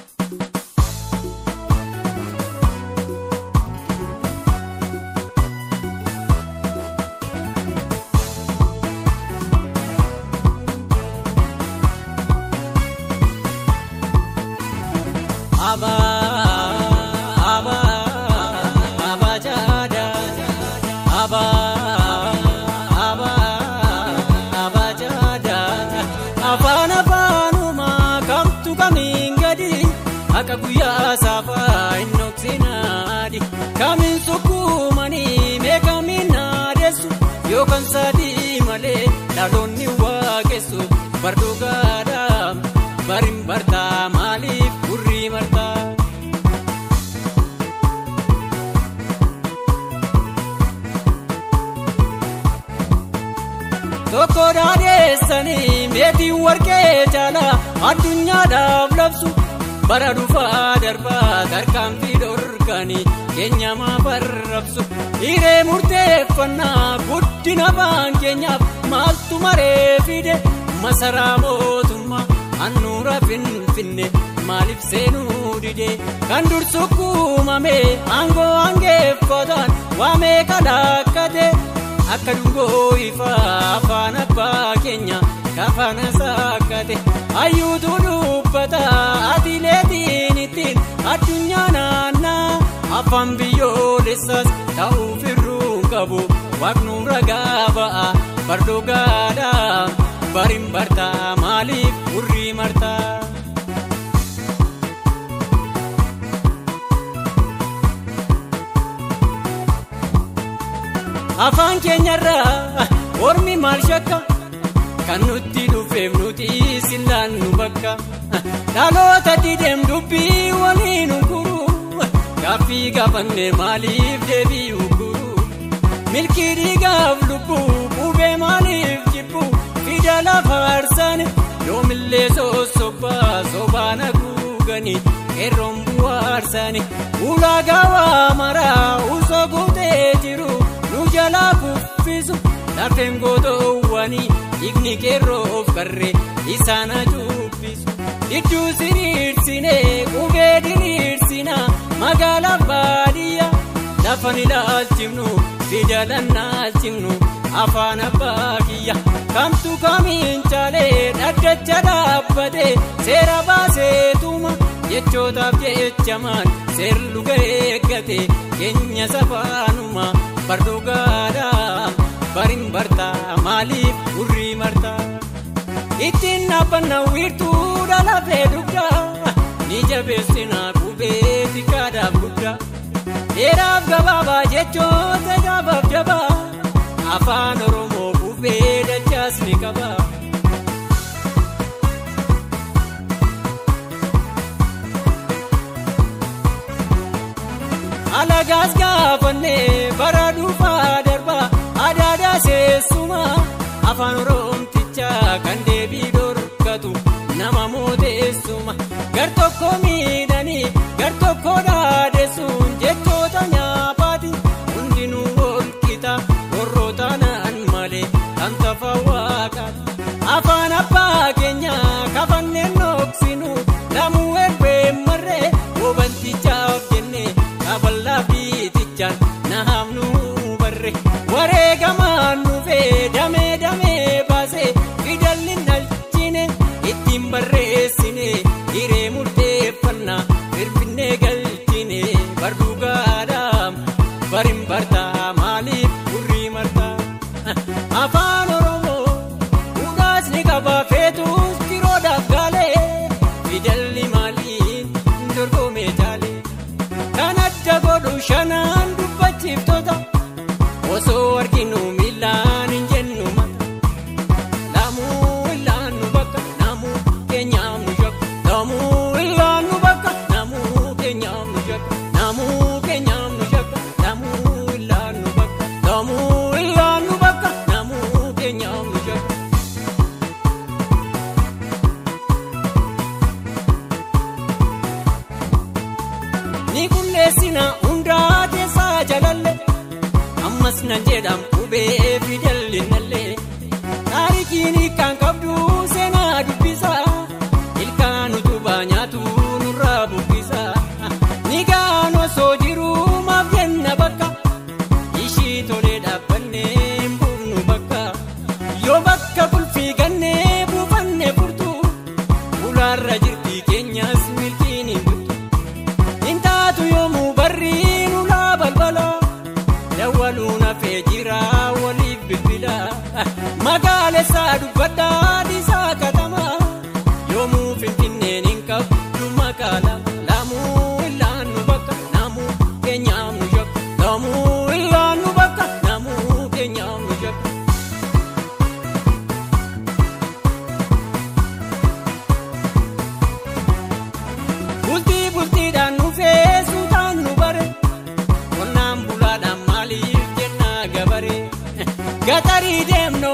Afaan afaanumaa kamtu kamiin gadi akka guyyaa saafaa hin dhoksinaadhi kamiin sukkuumanii meekamiin naadeessu yookaan sadii malee dhaloonni waaqessu bardoo gaadhaa bariin bartaa maaliif gurrii martaa. Tokko daadheessanii meetiin warqee caalaa addunyaadhaaf labsu bara dhufaa darbaa tarkaanfii dhorkanii keenyamaa barrabsu hiree murteeffannaa guddina afaan keenyaaf maaltu maree fide masaraa mootummaa handhuura finfinne maaliif seenuu dide kan dursu kuumame aangoo aangeeffataan waamee kadhaakkate. akka dungoo ifaa afaan abbaa keenya kafana saakkate hayyuutu dubbata atileetiin ittiin addunyaa naannaa afaan biyyoolessaas ta'uuf irruun qabu waaqnu ragaa ba'a bardoo gaadhaa bariin bartaa maaliif gurrii martaa. afaan keenyarraa ormi maal shakka kan nutti dhufeef nuti sillaannu bakka dhaloota dideem dubbii waliin guru gaaffii gaafanne maaliif deebi'u guru milkii dhiigaaf lubbuu qubee maaliif jibbu fida lafa arsane yoomillee sossobaa sobaan haguuganii qeerroon bu'aarsani ulaagaa waa maraa usoo guutee jiru. nu jalaa kuffisu lafeen gootoowwanii dhiigni qeerroof qarree isaan ajubbisu iddoo siriirsinee qubee diriirsina magaalaa baadiyyaa lafan ilaalchifnu fidalan naalchifnu afaan abbaa kiyya kamtu kamiin caalee dhaddacha dhaabbatee seera baaseetuma jechootaaf jechamaan seerlu eeggate keenya safaanuma. bardoo gaadhaa bariin bartaa maaliif gurrii martaa ittiin dhaabbanna wiirtuu dhalafee dugdaa ni jabeessina qubee xiqqaadhaaf guddaa dheeraaf gabaabaa jechoota gaafaaf jabaa afaan oromoo qubee dachaas ni qabaa. alagaas gaafannee bara dhuunfaa darbaa adaadaa seessuma afaan oroomtichaa kan deebii dhorkatu nama mooteessuma gar tokko miidhanii gar tokko dhaadessuun jechoota nyaapaati hundinuu walqixa warroota naan malee kan tafa waaqaati afaan abbaa keenya kafanneen dhoksinu lamuu erbee marree hubantichaaf jennee. Kabalaa biitichaan naamnu barre wareegamaan dhufee damee damee baasee fidalli nalchine ittiin barreessine hiree murteeffannaa firfinnee galchine barduu gaadhaa bariin bartaa maaliif gurrii martaa afaan oromoo dhugaasni qabaa feetus kiroodhaaf gaalee fidalli maaliin dorgomee jaalee. kan adda godhu shanaan dubbachiiftoota osoo arginu miilaan hin jennu mata laamuu illaan nu bakka naamuu keenyaaf nu shakka laamuu illaan nu bakka naamuu keenyaaf nu shakka naamuu keenyaaf nu shakka laamuu illaan nu bakka laamuu illaan nu bakka naamuu keenyaaf nu shakka. ni qulleessina hundaa keessaa jalalle ammas nan jedham qubee fidallinallee taarikiin kan qabdu seenaa dubbisa ilkaan utubaa nyaatu nurraa har'a jirti keenyas milkiin hin bultu. Intaatu yoomuu barri nulaa balbala dawwaluun hafee jira waliif bilbila. Magaalessaa dubbadhaa dhiisaa katama yoomuu finfinneen hin qabdu makaala. Laamuu illaan nu bakka naamuu keenyaaf nu shakka. Laamuu illaan nu bakka naamuu keenyaaf nu shakka. Bultii bultiidhaan nu feesuutaan nu bare qonnaan bulaadhaan maaliif jennaa gabare gatarii deemna